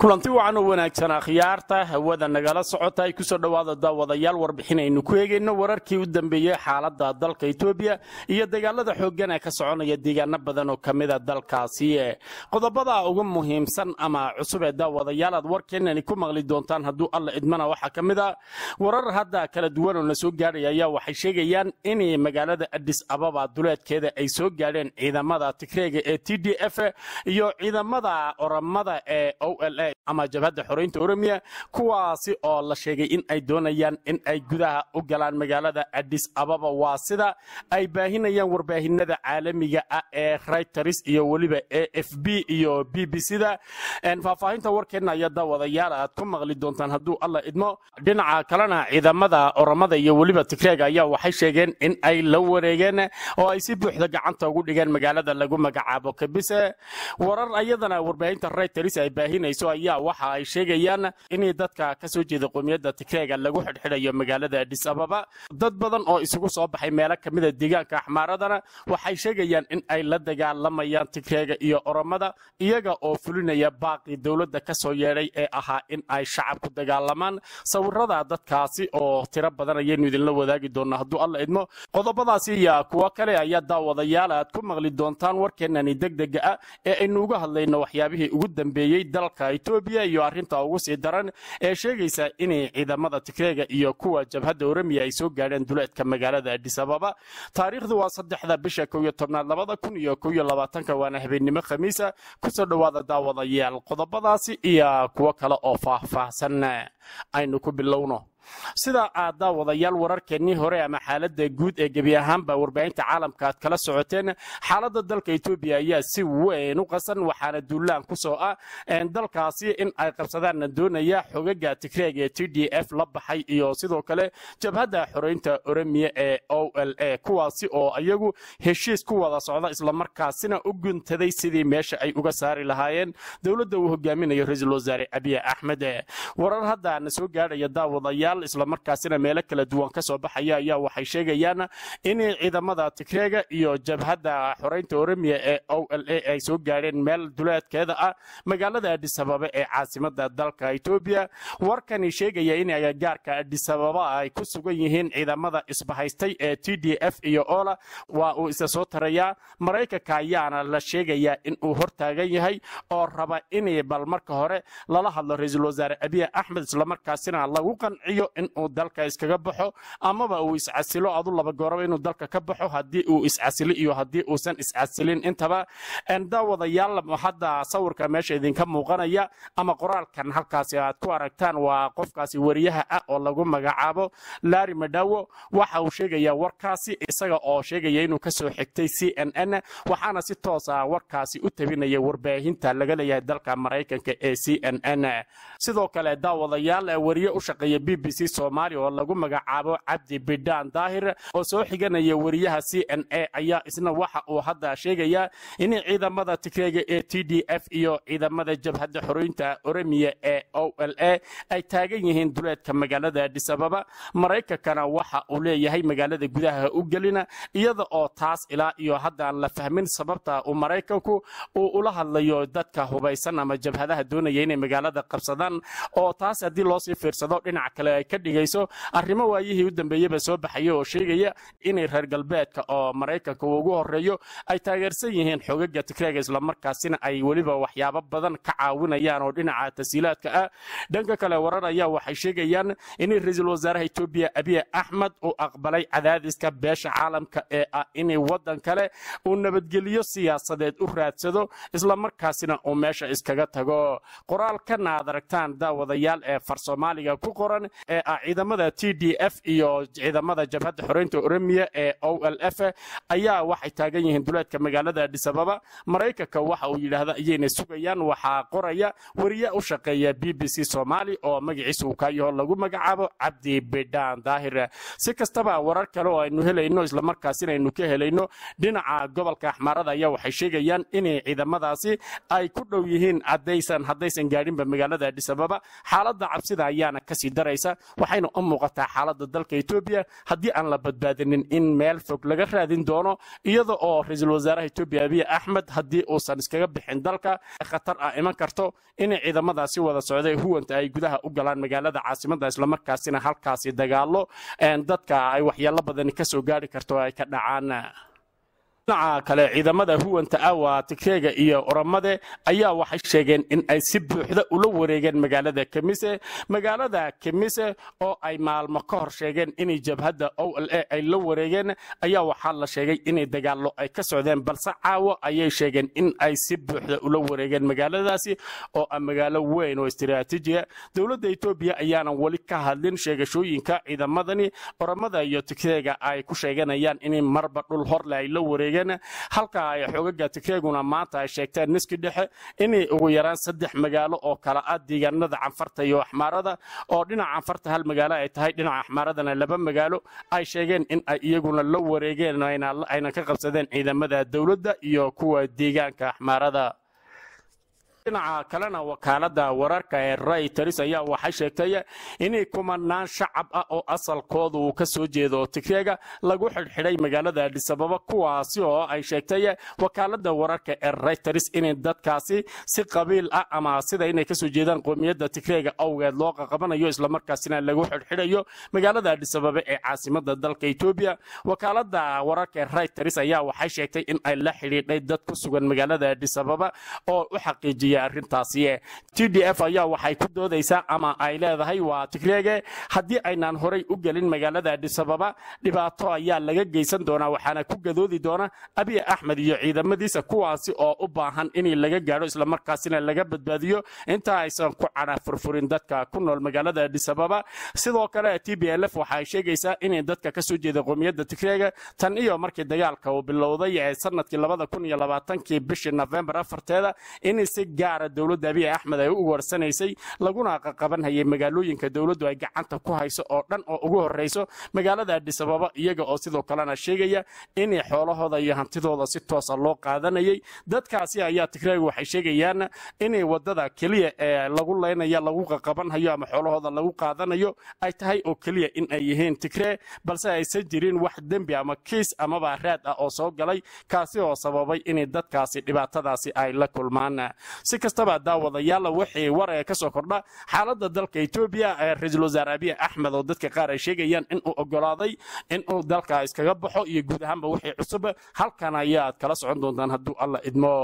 kulanti wacan oo wanaagsanaa khiyaarta hawada nagala socota ay kusoo dhowaada daawadayaal warbixin aynu ku eegayno wararkii u dambeeyey xaalada dalka etoobiya iyo dagaalada xooggan ee ka soconaya deegaano badan oo ka mida dalkaasi qodobada ugu muhiimsan ama cusub ee daawadayaal aad warkeenani ku maqli doontaan hadduu alla idmana waxaa ka mid a warar hadda kala duwan oo na soo gaadhaya ayaa waxay sheegayaan in magaalada adis ababa duleedkeeda ay soo gaadheen ciidamada tigreega ee t d f iyo ciidamada oramada ee o l a ama jabhadda xoreynta oromiya kuwaasi oo la sheegay in ay doonayaan in ay gudaha u galaan magaalada adis ababa waa sida ay baahinayaan warbaahinada caalamiga ah ee reuters iyo weliba a f b iyo b b c da faahfaahinta warkeenna ayaa daawadayaal aad ku maqli doontaan hadduu alla idmo dhinaca kalena ciidamada oramada iyo weliba tigreega ayaa waxay sheegeen in ay la wareegeen oo ay si buuxda gacanta ugu dhigeen magaalada lagu magacaabo kabise warar ayadana warbaahinta reuters ay baahinayso ayaa waxa ay sheegayaan in dadka ka soo jeeda qowmiyadda tigreega lagu xidhxidhayo magaalada adis ababa dad badan oo isugu soo baxay meelo ka mida deegaanka axmaaradana waxay sheegayaan in ay la dagaalamayaan tigreega iyo oromada iyaga oo fulinaya baaqii dowladda ka soo yeedhay ee ahaa in ay shacabku dagaalamaan sawirada dadkaasi oo tiro badan ayaynu idinla wadaagi doonaa hadduu alla idmo qodobadaasi iyo kuwo kale ayaa daawadayaal aad ku maqli doontaan warkeenani degdega ah ee aynu uga hadlayno waxyaabihii ugu dambeeyey dalka etoobiya iyo arrinta ugu sii daran ee sheegaysa inay ciidamada tigreega iyo kuwa jabhadda oramiya ay soo gaadheen duleedka magaalada adis ababa taariikhdu waa saddexda bisha kow iyo tobnaad labada kun iyo kow iyo labaatanka waana habeennimo khamiisa kusoo dhowaada daawadayaal qodobadaasi iyo kuwo kale oo faahfaahsan aynu ku bilowno sida aad daawadayaal wararkeennii hore ama xaaladda guud ee gebi ahaanba warbaahinta caalamka aad kala socoteen xaaladda dalka etoobiya ayaa si weyn u qasan waxaana duulaan ku soo ah dalkaasi in ay qabsadaanna doonaya xogaga tigreeg ee t d f la baxay iyo sidoo kale jabhadda xoreynta oromiya ee o l a kuwaasi oo iyagu heshiis ku wada socda islamarkaasina u guntaday sidii meesha ay uga saari lahaayeen dowladda uu hogaaminayo ra-iisul wasaare abiy axmed warar hadda na soo gaadhaya daawadayaal islamarkaasina meelo kala duwan ka soo baxaya ayaa waxay sheegayaan in ciidamada tigreega iyo jabhadda xoreynta oromiya ee o l a ay soo gaadheen meel duleedkeeda ah magaalada adis ababa ee caasimada dalka etoobiya warkani sheegaya in agagaarka adis ababa ay ku sugan yihiin ciidamada isbahaystay ee t d f iyo ola waa uu isa soo tarayaa maraykanka ayaana la sheegayaa in uu hortaagan yahay oo raba in bal marka hore lala hadlo ra-iisul wasaare abiy axmed islamarkaasina lagu qanciyo inuu dalka iskaga baxo amaba uu iscasilo adu laba gooraba inuu dalka ka baxo haddii uu iscasilo iyo haddii uusan iscasilin intaba daawadayaal hadda sawirka meesha idinka muuqanaya ama qoraalkan halkaasi aad ku aragtaan waa qofkaasi wariyaha ah oo lagu magacaabo lari madawo waxa uu sheegaya warkaasi isaga oo sheegaya inuu kasoo xigtay c n n waxaana si toos ah warkaasi u tabinaya warbaahinta laga leeyahay dalka maraykanka ee c n n sidoo kale daawadayaal wariye u shaqeeya b b c soomaaliya oo lagu magacaabo cabdi bidhaan daahir oo soo xiganaya wariyaha c n a ayaa isna waxa uu hadda sheegayaa in ciidamada tigreega ee t d f iyo ciidamada jabhadda xoroynta oromiya ee o l a ay taagan yihiin duleedka magaalada adis ababa maraykankana waxa uu leeyahay magaalada gudaha u gelina iyada oo taas ilaa iyo haddaan la fahmin sababta uu maraykanku uu ula hadlayo dadka hubaysan ama jabhadaha doonaya inay magaalada qabsadaan oo taas haddii loosii fiirsado dhinac kale ay ka dhigayso arrimo waayihii u dambeeyeba soo baxaya oo sheegaya inay reer galbeedka oo maraykanka uu ugu horeeyo ay taageersan yihiin xogaga tigreega islamarkaasina ay weliba waxyaabo badan ka caawinayaan oo dhinaca tasiilaadka ah dhanka kale warar ayaa waxay sheegayaan in ra-iisul wasaaraha etoobiya abiy axmed uu aqbalay cadaadiska beesha caalamka ee ah in waddan kale uu nabadgelyo siyaasadeed u raadsado islamarkaasina uu meesha iskaga tago qoraalkan aad aragtaan daawadayaal ee far soomaaliga ku qoran ee ah ciidamada t d f iyo ciidamada jabhadda xoreynta oromiya ee o l f ayaa waxay taagan yihiin duleedka magaalada adis ababa maraykanka waxa uu yidhaahda ayayna sugayaan waxaa qoraya wariye u shaqeeya b b c soomaali oo magaciisa uu kaayaho lagu magacaabo cabdi bidhaan daahir si kastaba warar kale oo aynu helayno islamarkaasina aynu ka helayno dhinaca gobolka axmaarada ayaa waxay sheegayaan inay ciidamadaasi ay ku dhow yihiin haddaysan haddaysan gaadhinba magaalada adis ababa xaaladda cabsida ayaana kasii daraysa waxayna u muuqataa xaaladda dalka etoobiya haddii aan la badbaadinin in meel fog laga raadin doono iyada oo ra-iisul wasaaraha etoobiya abiy axmed haddii uusan iskaga bixin dalka khatar ah iman karto inay ciidamadaasi wada socday huwanta ay gudaha u galaan magaalada caasimada islamarkaasina halkaasi dagaalo dadka ay waxyeelo badani kasoo gaari karto ay ka dhacaan dhinaca kale ciidamada huwanta awa tigreega iyo oramade ayaa waxay sheegeen in ay si buuxda ula wareegeen magaalada kemise magaalada kemise oo ay maalmo ka hor sheegeen inay jabhadda o l a ay la wareegeen ayaa waxaa la sheegay inay dagaallo ay ka socdeen balse caawo ayay sheegeen in ay si buuxda ula wareegeen magaaladaasi oo ah magaalo weyn oo istiraatiijiya dowladda etoobiya ayaanan weli ka hadlin sheegashooyinka ciidamadani oramada iyo tigreega ay ku sheeganayaan in marba dhul horle ay la wareegeen halka ay xoogaga tigreeguna maanta ay sheegteen niski dhexe inay ugu yaraan saddex magaalo oo kala ah deegaanada canfarta iyo axmaarada oo dhinaca canfarta hal magaalo ay tahay dhinaca axmaaradana laba magaalo ay sheegeen in ay iyaguna la wareegeen ayna ka qabsadeen ciidamada dowladda iyo kuwa deegaanka axmaarada dhinaca kalena wakaalada wararka ee rayters ayaa waxay sheegtay inay kumanaan shacab ah oo asalkooda uu ka soo jeedo tigreega lagu xidhxidhay magaalada adhisababa kuwaasi oo ay sheegtay wakaalada wararka ee rayters inay dadkaasi si qabiil ah ama sida inay kasoo jeedaan qoomiyadda tigreega awgeed loo qaqabanayo islamarkaasina lagu xidhxidhayo magaalada adhisababa ee caasimada dalka etoobiya wakaalada wararka ee rayters ayaa waxay sheegtay in ay la xidhiidhay dad ku sugan magaalada adhisababa oo u xaqiijiyay arrintaasi t d f ayaa waxay ku doodaysaa ama ay leedahay waa tigreege haddii aynaan horay u gelin magaalada adhisababa dhibaato ayaa laga geysan doonaa waxaana ku gadoodi doona abiy axmed iyo ciidamadiisa kuwaasi oo u baahan in laga gaadho islamarkaasina laga badbaadiyo inta aysan ku cadha furfurin dadka ku nool magaalada adhisababa sidoo kale t b l f waxaay sheegaysaa inay dadka kasoo jeeda qoomiyadda tigreega tan iyo markii dagaalka uu bilowday ee sanadkii labada kun iyo labaatankii bishii nofembar afarteeda in si gaara dowladda abiy axmed ay u warsanaysay laguna qaqabanhayay magaalooyinka dowladdu ay gacanta ku hayso oo dhan oo ugu horrayso magaalada adhisababa iyaga oo sidoo kalena sheegaya inay xoolahooda iyo hantidooda si toosa loo qaadanayay dadkaasi ayaa tigreega waxay sheegayaan inay wadada keliya ee lagu leynaya lagu qaqabanhayo ama xoolahooda lagu qaadanayo ay tahay oo keliya in ay yihiin tigree balse aysan jirin wax dembi ama kiis amaba raad ah oo soo galay kaasi oo sababay inay dadkaasi dhibaatadaasi ay la kulmaan si kastaba daawadayaal wixii war ee ka soo kordha xaaladda dalka etoobiya ee ra-iisul wasaare abiy axmed oo dadka qaar ay sheegayaan inuu ogolaaday inuu dalka iskaga baxo iyo guud ahaanba wixii cusub halkan ayaad kala socon doontaan hadduu alla idmo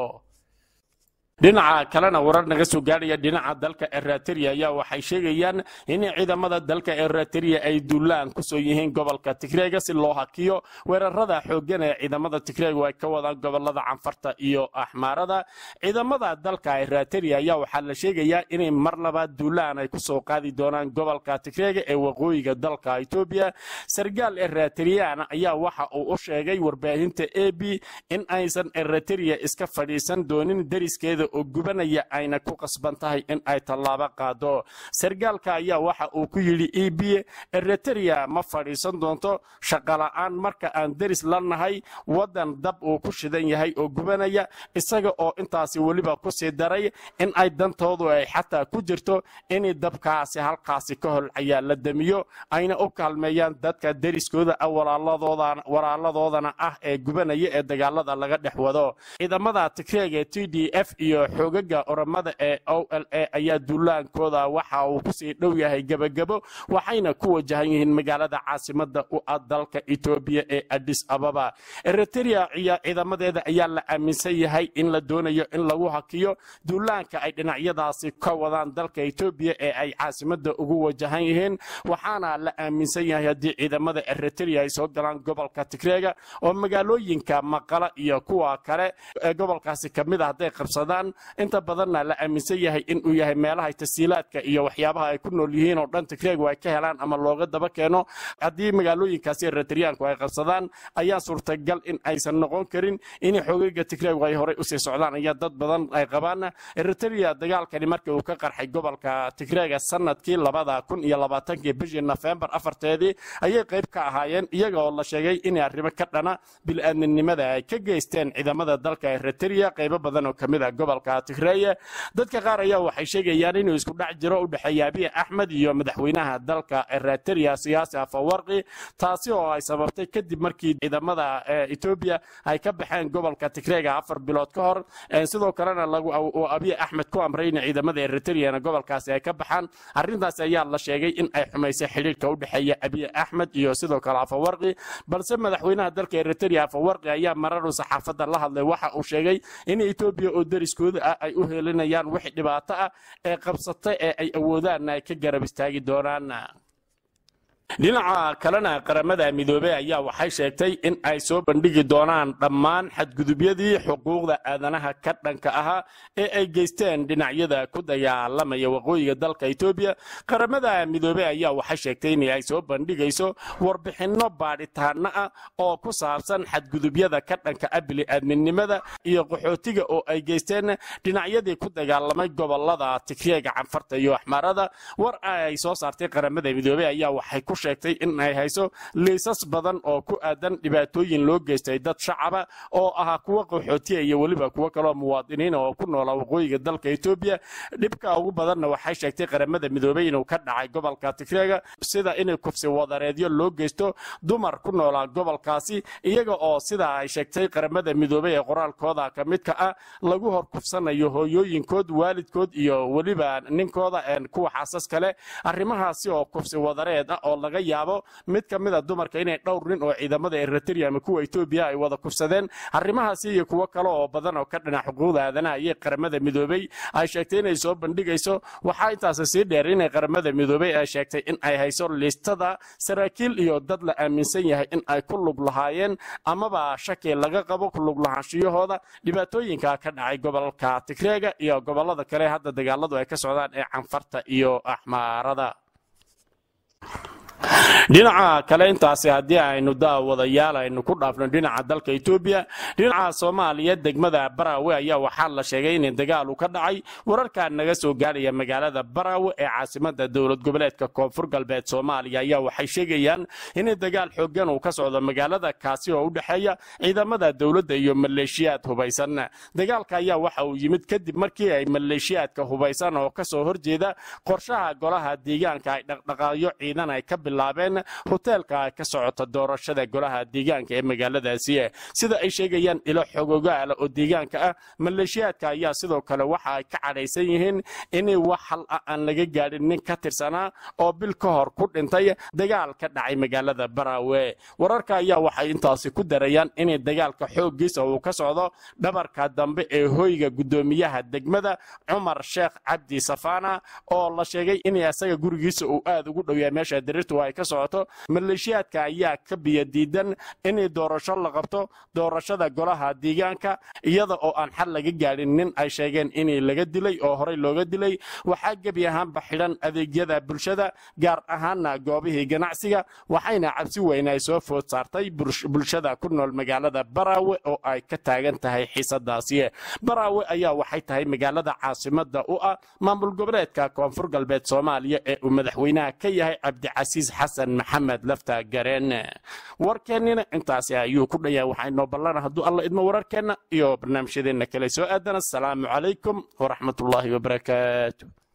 dhinaca kalena warar naga soo gaadhaya dhinaca dalka erateriya ayaa waxay sheegayaan in ciidamada dalka erateriya ay duulaan kusoo yihiin gobolka tigreega si loo hakiyo weerarada xooggan ee ciidamada tigreegu ay ka wadaan gobolada canfarta iyo axmaarada ciidamada dalka erateriya ayaa waxaa la sheegayaa inay mar labaad duulaan ay kusoo qaadi doonaan gobolka tigreega ee waqooyiga dalka etoobiya sargaal erateriyan ayaa waxa uu u sheegay warbaahinta a b in aysan erateriya iska fadhiisan doonin deriskeeda oo gubanaya ayna ku qasban tahay in ay tallaabo qaado sargaalka ayaa waxa uu ku yidhi e b eritrea ma fadhiisan doonto shaqola'aan marka aan deris la nahay waddan dab uu ku shidan yahay oo gubanaya isaga oo intaasi weliba ku sii daray in ay dantoodu ay xataa ku jirto in dabkaasi halkaasi ka holcayaa la damiyo ayna u kaalmeeyaan dadka deriskooda ah walaaladoodana ah ee gubanaya ee dagaalada laga dhex wado ciidamada tigreega t d f iyo xoogaga oramada ee o l a ayaa duulaankooda waxa uu kusii dhow yahay gebagebo waxayna ku wajahan yihiin magaalada caasimada u ah dalka etoobiya ee adis ababa eritrea ciidamadeeda ayaa la aaminsan yahay in la doonayo in lagu hakiyo duulaanka ay dhinacyadaasi ka wadaan dalka etoobiya ee ay caasimada ugu wajahan yihiin waxaana la aaminsan yahay haddii ciidamada eritrea ay soo galaan gobolka tigreega oo magaalooyinka maqala iyo kuwa kale ee gobolkaasi kamid a hadday qabsadaan inta badanna la aaminsan yahay inuu yahay meelaha tasiilaadka iyo waxyaabaha ay ku nool yihiin oo dhan tigreegu ay ka helaan ama looga daba keeno haddii magaalooyinkaasi eritriyaanku ay qabsadaan ayaa suurtagal in aysan noqon karin in xoogaga tigreegu ay horey usii socdaan ayaa dad badan ay qabaan eritrea dagaalkani markii uu ka qarxay gobolka tigreega sanadkii labada kun iyo labaatankii bishii nofembar afarteedii ayay qayb ka ahaayeen iyaga oo la sheegay inay arrimo ka dhana bil-aadminimada ay ka geysteen ciidamada dalka eritrea qaybo badan oo kamid ah gobol gobolka tigreeye dadka qaar ayaa waxay sheegayaan inuu isku dhex jiro u dhexeeya abiy axmed iyo madaxweynaha dalka eritrea siyaasi afawarqi taasi oo ay sababtay kadib markii ciidamada etoobiya ay ka baxeen gobolka tigreega afar bilood ka hor sidoo kalena uu abiy axmed ku amray in ciidamada eritreana gobolkaasi ay ka baxaan arrintaasi ayaa la sheegay in ay xumaysay xidhiirka u dhexeeya abiy axmed iyo sidoo kale afawarqi balse madaxweynaha dalka eritrea afawarqi ayaa mararu saxaafadda la hadlay waxa uu sheegay in etoobiya oo dariskooda ah ay u helinayaan wixii dhibaato ah ee qabsatay ee ay awoodaanna ay ka garab istaagi doonaan dhinaca kalena qaramada midoobey ayaa waxay sheegtay in ay soo bandhigi doonaan dhammaan xadgudubyadii xuquuqda aadanaha ka dhanka ahaa ee ay geysteen dhinacyada ku dagaalamaya waqooyiga dalka etoobiya qaramada midoobey ayaa waxay sheegtay in ay soo bandhigayso warbixinno baadhitaano ah oo ku saabsan xadgudubyada ka dhanka ah bili-aadminimada iyo qaxootiga oo ay geysteen dhinacyadii ku dagaalamay gobolada tigreega canfarta iyo axmaarada war ay soo saartay qaramada midoobey ayaa waxay ku sheegtay in ay hayso liisas badan oo ku aadan dhibaatooyin loo geystay dad shacaba oo ahaa kuwa qaxootiya iyo weliba kuwo kaloo muwaadiniina oo ku noola waqooyiga dalka etoobiya dhibka ugu badanna waxay sheegtay qaramada midoobey inuu ka dhacay gobolka tigreega sida in kufsi wadareedyo loo geysto dumar ku noolaa gobolkaasi iyaga oo sida ay sheegtay qaramada midoobey ee qoraalkooda ka midka ah lagu hor kufsanayo hooyooyinkood waalidkood iyo weliba ninkooda kuwa xaasas kale arrimahaasi oo kufsi wadareed ah oo laga yaabo mid ka mida dumarka inay dhowr nin oo ciidamada eritrea ama kuwa etoobiya ay wada kufsadeen arrimahaasi iyo kuwo kale oo badan oo ka dhinac xuquuqda aadanaha ayay qaramada midoobey ay sheegtay inay soo bandhigayso waxaa intaasi sii dheer inay qaramada midoobey ay sheegtay in ay hayso liistada saraakiil iyo dad la aaminsan yahay in ay ku lug lahaayeen amaba shaki laga qabo ku lug lahaanshiyahooda dhibaatooyinka ka dhacay gobolka tigreega iyo gobolada kale hadda dagaaladu ay ka socdaan ee canfarta iyo axmaarada dhinaca kale intaasi haddii aynu daawadayaal aynu ku dhaafno dhinaca dalka etoobiya dhinaca soomaaliya degmada baraawe ayaa waxaa la sheegay in dagaal uu ka dhacay wararkaa naga soo gaaraya magaalada baraawe ee caasimada dowlad goboleedka koonfur galbeed soomaaliya ayaa waxay sheegayaan in dagaal xoogan uu ka socdo magaalada kaasi oo u dhexeeya ciidamada dowladda iyo maleeshiyaad hubaysan dagaalka ayaa waxa uu yimid kadib markii ay maleeshiyaadka hubaysan oo kasoo horjeeda qorshaha golaha deegaanka ay dhaqdhaqaaqyo ciidan ay ka bilaabeen hoteelka ka socota doorashada golaha deegaanka ee magaaladaasi sida ay sheegayaan ilo xogogaala oo deegaanka ah maleeshiyaadka ayaa sidoo kale waxa ay ka cadhaysan yihiin in wax hal ah aan laga gaadhin nin ka tirsanaa oo bil ka hor ku dhintay dagaal ka dhacay magaalada baraawe wararka ayaa waxay intaasi ku darayaan in dagaalka xooggiisa uu ka socdo dhabarka dambe ee hoyga guddoomiyaha degmada cumar sheekh cabdi safaana oo la sheegay in isaga gurigiisa uu aad ugu dhowyaa meesha dirirtu ay ka socoto maleeshiyaadka ayaa ka biyo diidan in doorasho la qabto doorashada golaha deegaanka iyada oo aan xal laga gaadhin nin ay sheegeen in laga dilay oo horey looga dilay waxaa gebi ahaanba xidhan adeegyada bulshada gaar ahaana goobihii ganacsiga waxayna cabsi weyn ay soo food saartay bulshada ku nool magaalada baraawe oo ay ka taagan tahay xiisadaasi baraawe ayaa waxay tahay magaalada caasimada u ah maamul goboleedka koonfur galbeed soomaaliya ee uu madaxweynaha ka yahay cabdicasiis xasan maxamed lafta gareen warkeennina intaasi ayuu ku dhayaa waxaa inoo ballana hadduu alla idmo wararkeenna iyo barnaamijyadeenna kale soo aadan asalaamu calaykum waraxmatullaahi wabarakaatu